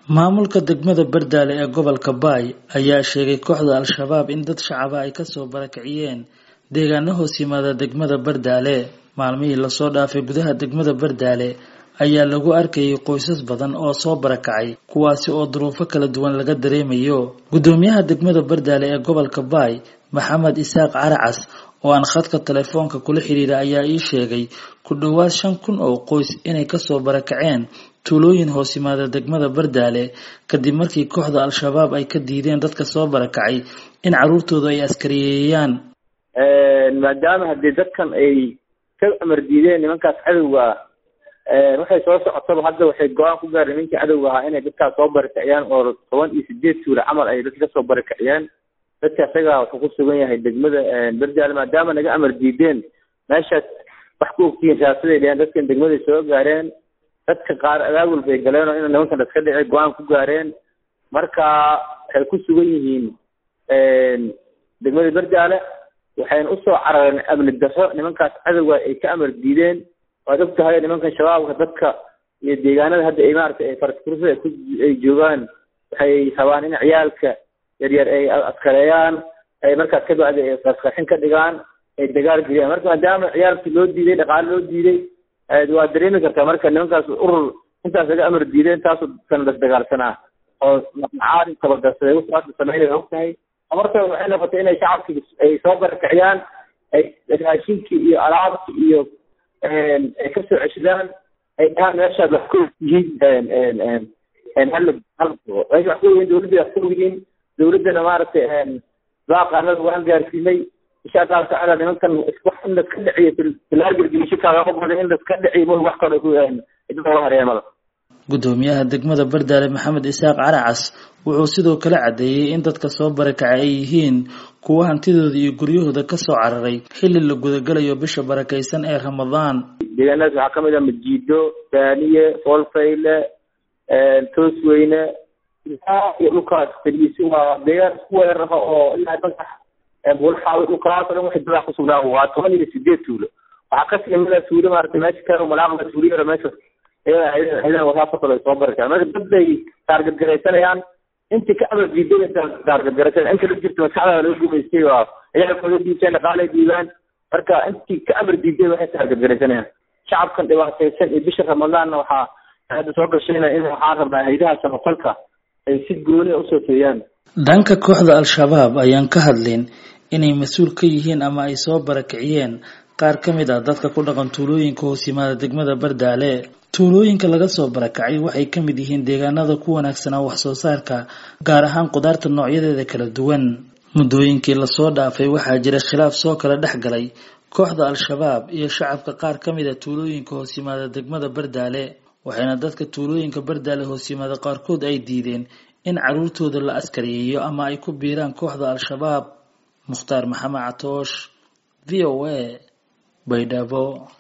maamulka degmada bardaale ee gobolka baay ayaa sheegay kooxda al-shabaab in dad shacaba ay kasoo barakiciyeen deegaano hoos yimaada degmada bardaale maalmihii lasoo dhaafay gudaha degmada bardaale ayaa lagu arkayay qoysas badan oo soo barakacay kuwaasi oo duruufo kala duwan laga dareemayo guddoomiyaha degmada bardaale ee gobolka baay maxamed isaaq caracas oo aan khadka telefoonka kula xiriira ayaa ii sheegay ku dhowaad shan kun oo qoys inay kasoo barakaceen tuulooyin hoos yimaada degmada bardaale kadib markii kooxda al-shabaab ay ka diideen dadka soo barakacay in caruurtooda ay askariyeeyaan maadaama haddii dadkan ay ka amar diideen nimankaas cadowga waxay soo socotaba hadda waxay go-aan ku gaareen nimankii cadowga ahaa inay dadkaas soo barakiciyaan oo toban iyo sideed tuula camal ay dadka kasoo barakiciyaan dadka isaga wuxuu ku sugan yahay degmada bardaale maadaama naga amar diideen meeshaas wax ku ogtihiin raasaday dheheen dadkan degmaday soo gaareen dadka qaar abaabul bay galeen oo ina nimankan iska dhici go-aan ku gaareen marka waxay ku sugan yihiin degmada bardaale waxayna usoo carareen amni darro nimankaas cadowga ay ka amar diideen waad og tahay nimankan shabaabka dadka iyo deegaanada hadda ay maaragtay ay faraskurusada ay joogaan waxay rabaan in ciyaalka yaryar ay askareeyaan ay markaas ka bacdi ay qarqarxin ka dhigaan ay dagaal geliyaan marka maadaama ciyaalkii loo diiday dhaqaale loo diiday waa dareemi kartaa marka nimankaas urur intaas laga amar diideen taasoo dadkan lasdagaalsanaa oo caadi tabadarsaday wuxuu sameynaya og tahay marka waxay noqotay inay shacabkii ay soo barakiciyaan ay raashinkii iyo alaabkii iyo ay kasoo ceshadaan ay dhahaan meeshaad wax ku yihiin hal hal meesha wax ku yihiin dawladda wax ku yihiin dawladdana maaragtay baaqaanada waan gaarsiinay insha allahu tacaala nimankan wax in laska dhiciyo filaagelgelisho kaagama badan in laska dhiciyo ma wax kale ku idinka hareemada guddoomiyaha degmada bardaale maxamed isaaq caracas wuxuu sidoo kale caddeeyey in dadka soo barakacay ay yihiin kuwa hantidooda iyo guryahooda kasoo cararay xilli la gudagalayo bisha barakaysan ee ramadaan deegaanadaas waxaa kamid ah majiido daaniye foolfayle toosweyne iyo dhulkaas fadhiisi waa deegaan isku weerara oo ilaa magax bulxaawi dhulkaas o dhan waxay dadaa kusugnaa waa toban iyo sideed tuulo waxaa kasii mida tuulo maarata meesha karo malaaqda tuulo yaro meesha ciidan wasaafasal ay soo barakaan marka dad bay taargadgaraysanayaan intii ka amar diiday taargadgaraysan inta la jirta maskaxda laga gumaystay waa ciyaalkooda diibteen dhaqaalay diibaan marka intii ka amar diiday waxay taargadgaraysanayaan shacabkan dhibaataysan iyo bisha ramadaanna waxaa hadda soo gashayna in waxaan rabnaa haydaha samafalka ay si gooni usoo feeyaan dhanka kooxda al-shabaab ayaan ka hadlin inay mas-uul ka yihiin ama ay soo barakiciyeen qaar ka mid ah dadka ku dhaqan tuulooyinka hoos yimaada degmada bardaale tuulooyinka laga soo barakacay waxay ka mid yihiin deegaanada ku wanaagsanaa wax soo saarka gaar ahaan qudaarta noocyadeeda kala duwan muddooyinkii lasoo dhaafay waxaa jira khilaaf soo kala dhex galay kooxda al-shabaab iyo shacabka qaar ka mid a tuulooyinka hoos yimaada degmada bardaale waxayna dadka tuulooyinka bardaale hoos yimaada qaarkood ay diideen in caruurtooda la askariyeeyo ama ay ku biiraan kooxda al-shabaab mukhtaar maxamed catoosh v o a baydhabo